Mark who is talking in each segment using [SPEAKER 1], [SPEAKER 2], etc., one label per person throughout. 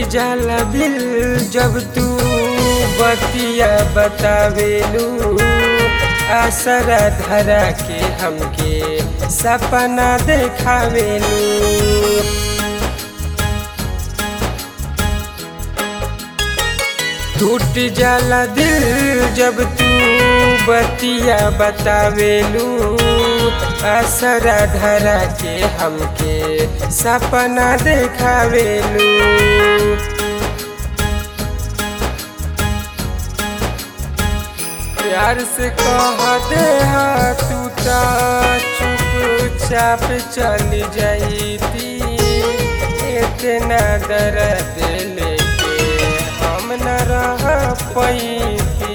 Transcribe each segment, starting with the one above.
[SPEAKER 1] जाला दिल जब तू बतिया बतावेलू आसरा धरा के हमके सपना देखावेलू टूट जाला दिल जब तू बतिया बतावेलू असरा धरा के हमके सपना देखावेलू प्यार से कह दे हा तू ता चुपचाप चली जाईती इतना दर्द लेके हम न रह पैती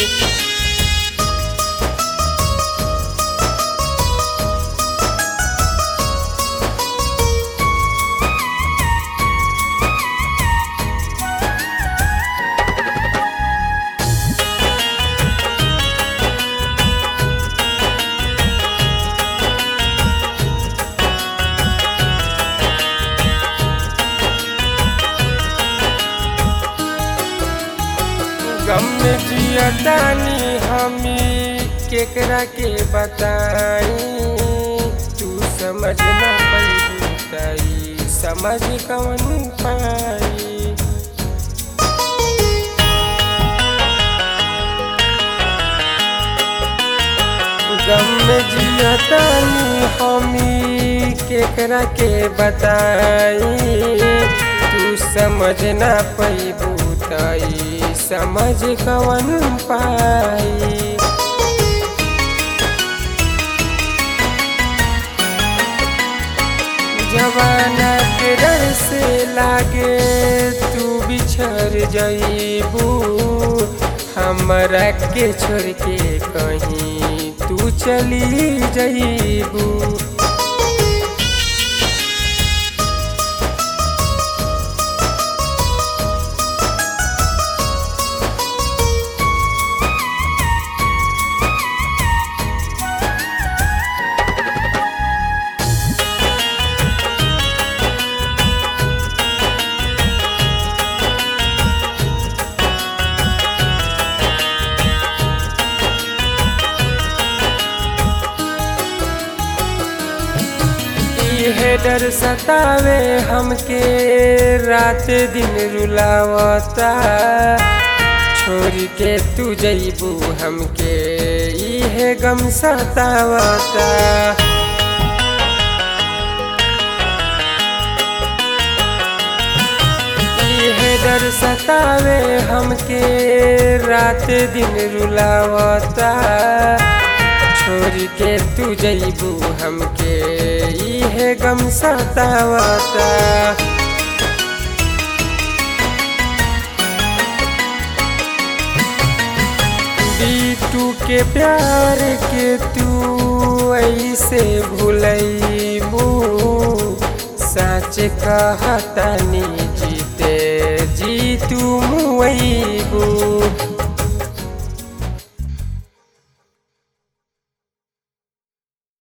[SPEAKER 1] गम में जियतानी हमी केकरा के बताई तू समझ ना पाई समझ कवन पाई गम में जियतानी हमी केकरा के बताई तू समझ ना पैबू तई समझ कवन पाई जवाना के डर से लागे तू बिछड़ जईबू हमरा के छोड़ के कहीं तू चली जईबू इहे डर सतावे हमके रात दिन रुलावता छोड़ के तू जईबू हमके इहे गम सतावता इहे डर सतावे हमके रात दिन रुलावता छोड़ के तू जईबू हमके इहे गम सतावता बीटू के प्यार के तू ऐसे भूलैबू सच कहतनी जीते जी तू मुईबू